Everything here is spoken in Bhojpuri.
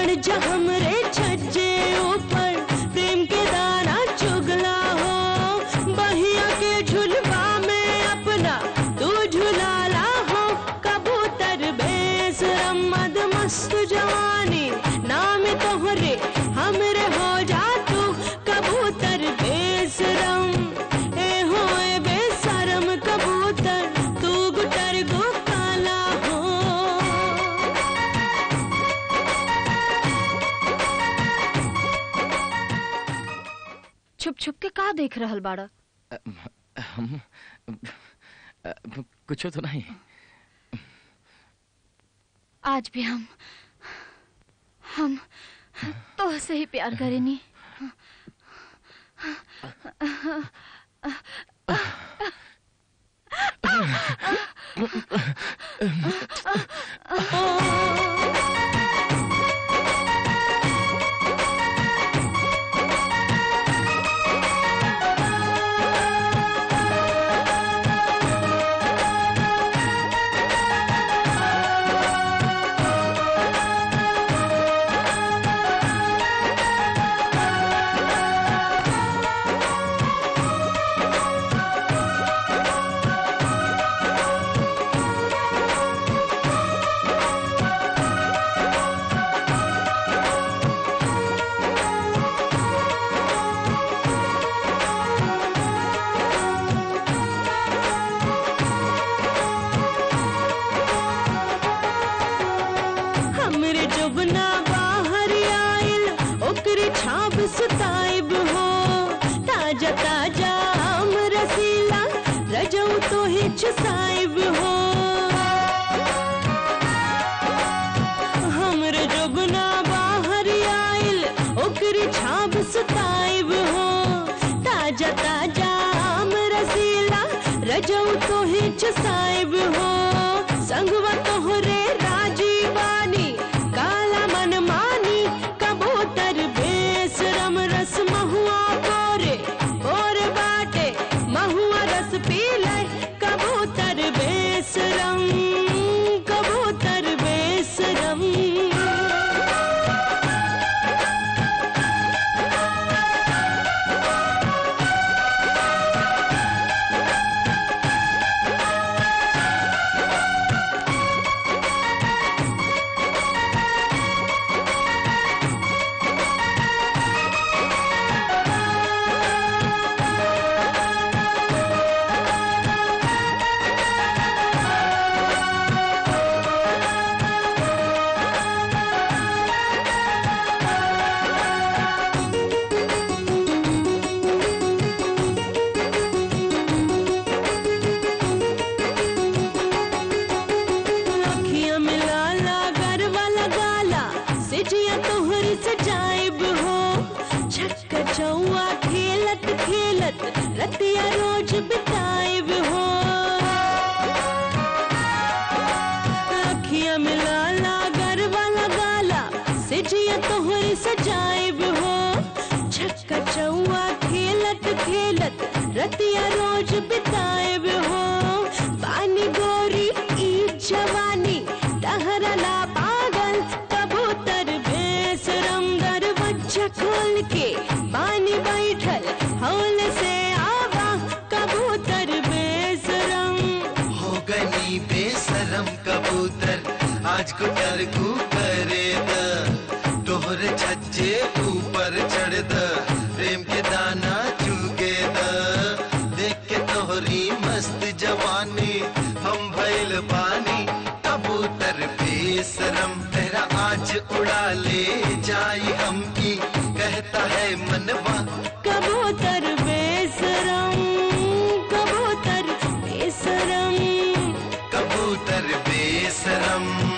चढ़ जा हमरे छज्जे ऊपर प्रेम के दाना चुगला हो बहिया के झुलवा में अपना तू झुलाला हो कबूतर बेसरम मद मस्त जवानी नाम तोहरे हमरे हो जा तू कबूतर बेसरम ए होए बेसरम कबूतर तू गुटर गो काला हो छुप छुप के का देख रहल बाड़ा हम कुछ तो नहीं आज भी हम हम तो से ही प्यार करेनी हमरे जुबना बाहर आइल ओकरे छाप सुताइब हो ताजा ताजा आम रसीला रजऊ तो हिच साइब हो हमरे जुबना बाहर आइल ओकरे छाप सुताइब हो ताजा ताजा आम रसीला रजऊ तो हिच साइब हो संगवा तोहरे राजी बानी काला मन मानी कबूतर बेसरम रस महुआ कोरे और बाटे महुआ रस पीले कबूतर बेसरम कबूतर बेसरम अखियां मिलाला गरवा लगाला सिजिया तोहरी सजाइब हो छक्का चौआ खेलत खेलत रतिया रोज बिताइब हो अखियां मिलाला गरवा लगाला सिजिया तोहरी सजाइब हो छक्का चौआ खेलत खेलत रतिया रोज बिताइब हो पानी गोरी ई जवानी तहरला पागल कबूतर बेसरम दरवाजा खोल के पानी बैठल हौल से आवा कबूतर बेसरम हो गनी बेसरम कबूतर आज को डर को करे द तोहरे छज्जे ऊपर चढ़ द प्रेम के दाना चुगे द देख के तोहरी मस्त जवानी हम भइल पानी कबूतर बेसरम तेरा आज उड़ा ले जाई हम की कहता है मनवा कबूतर बेसरम कबूतर बेसरम कबूतर बेसरम